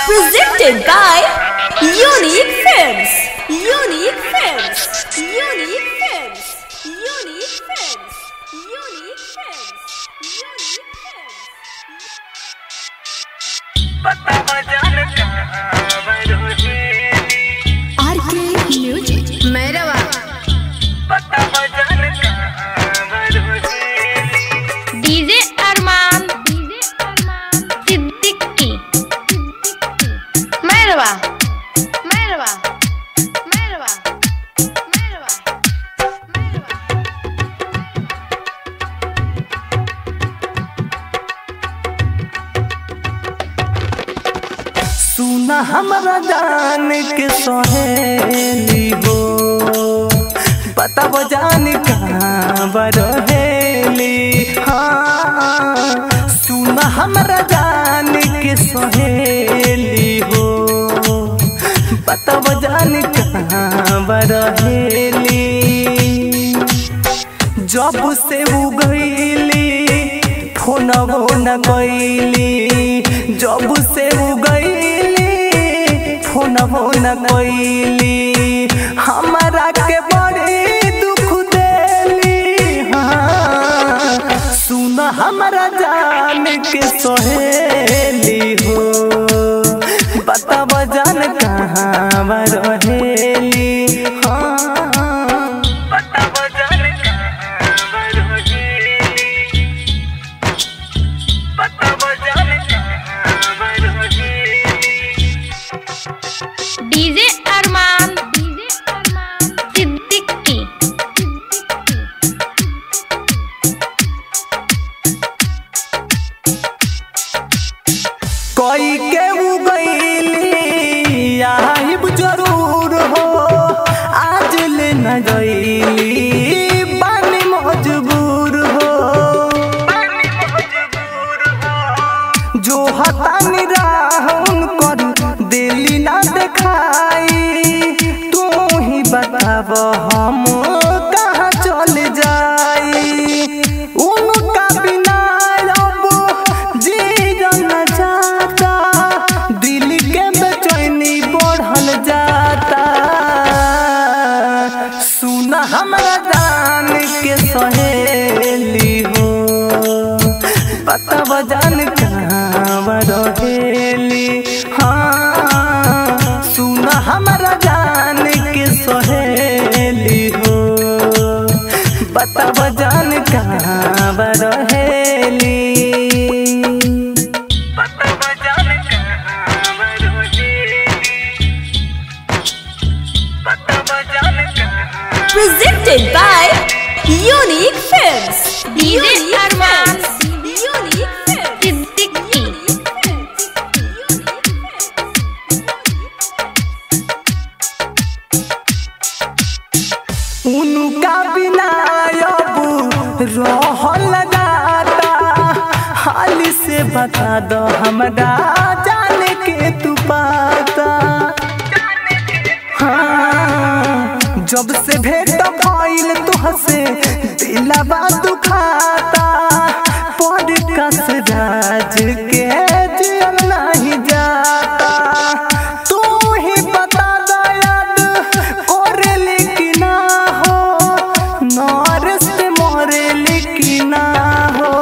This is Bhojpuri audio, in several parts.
Presented by Unique Films. Unique Films. Unique Films. Unique Films. Unique Films. Unique Films. RK music Mairwa DJ Arman DJ Arman Siddiqui Mairwa Mairwa Mairwa Mairwa Mairwa सुना हमरा जान के सहेली हो बताब जान कहाँ बरहेली हाँ सुना हमरा जान के सहेली हो बताब जान कहाँ बरहेली जब से उ गईली फोनवो न गईली जब से उ गईली फोनवो न गईली हमारा के बड़ी दुख देली हाँ सुन हमारा जान के सहेली हो बताब जान कहाँ रहेली हाँ डीजे अरमान डीजे अरमान सिद्दीकी कोई के उ गईली आइब जरूर हो आज ले न गईली बानी मजबूर हो जो हतानी राहुन कर दिली ना देखाई तू ही बताब हम कहाँ चल जाई उनका बिना अब जीवन न जाता दिल के बेचैनी बढ़ल जाता सुन हमरा जान के सहेली हो बताब जान कहाँ रहेली हाँ सुन हमरा जान के सहेली हो बताब जान कहाँ रहेली Presented by Unique Films. DJ Unique Arman Films. Unique Films. Siddiqui Unique Films. Unique Films. उनका बिना अब रहल जाता हाल से बता दो हमरा जाने के तू पाता हाँ, जब से भेंट भइल तुहसे दिलवा दुखाता पर कस राज के जियल नहीं जाता तू ही बता दयाद कोरेली की ना हो नरस से मोरेली की ना हो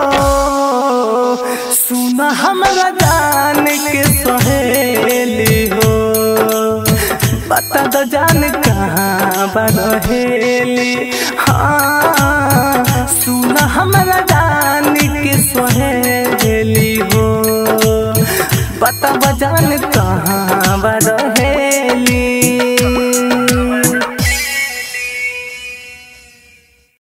सुन हमरा जान के सहेली हो बता दो जान कहाँ बरहेली हाँ सुन हमरा जान के सहेली हो बता जान कहाँ बरहेली